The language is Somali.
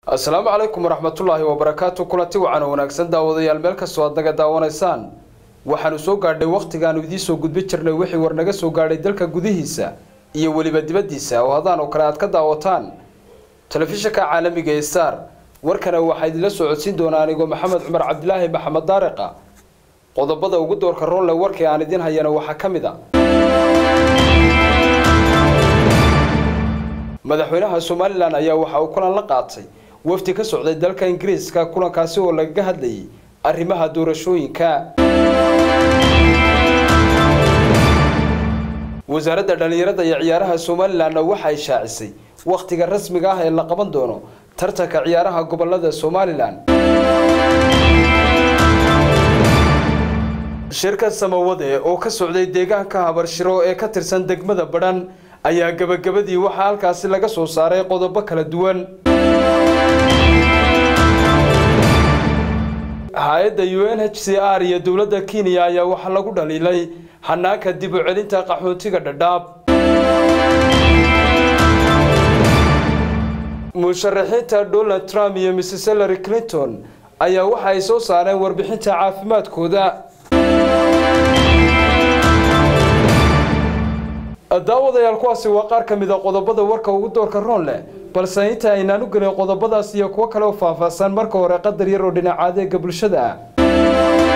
asalaamu calaykum waraxmatullaahi wabarakaatu kulanti wacan oo wanaagsan daawadayaal meel kastoo aad naga daawanaysaan waxaanu soo gaadhay wakhtigaanu idiin soo gudbin jirnay wixii war naga soo gaadhay dalka gudihiisa iyo weliba dibaddiisa oo hadaan oo kale aad ka daawataan telefishinka caalamiga ee star warkana waxaa idinla soo codsiin doonaa anigoo maxamed cumar cabdilaahi maxamed daariqa qodobada ugu doorka roonle warkii aan idiin hayana waxaa ka mid a madaxweynaha somalilan ayaa waxa uu kulan la qaatay wafdi ka socday dalka ingiriiska kulankaasi oo lagaga hadlayay arrimaha doorashooyinka wasaaradda dhallinyarada iyo ciyaaraha somalilanna waxa ay shaacisay wakhtiga rasmiga ah ee la qaban doono tartanka ciyaaraha gobolada somalilan shirka samawade oo ka socday deegaanka habarshiro ee ka tirsan degmada badhan ayaa gabagabadii waxaa halkaasi laga soo saaray qodobo kala duwan hay-adda u n h c r iyo dowladda kenya ayaa waxaa lagu dhaliilay hanaanka dib u celinta qaxootiga dhadhaab musharaxiinta donald trump iyo mrs hillary clinton ayaa waxa ay soo saareen warbixinta caafimaadkooda daawadayaal kuwaasi waa qaar ka mid a qodobada warka ugu doorka roon leh balse inta aynaan u gelin qodobadaas iyo kuwo kale oo faahfaahsan marka hore qadar yar oo dhinaca adeega bulshada ah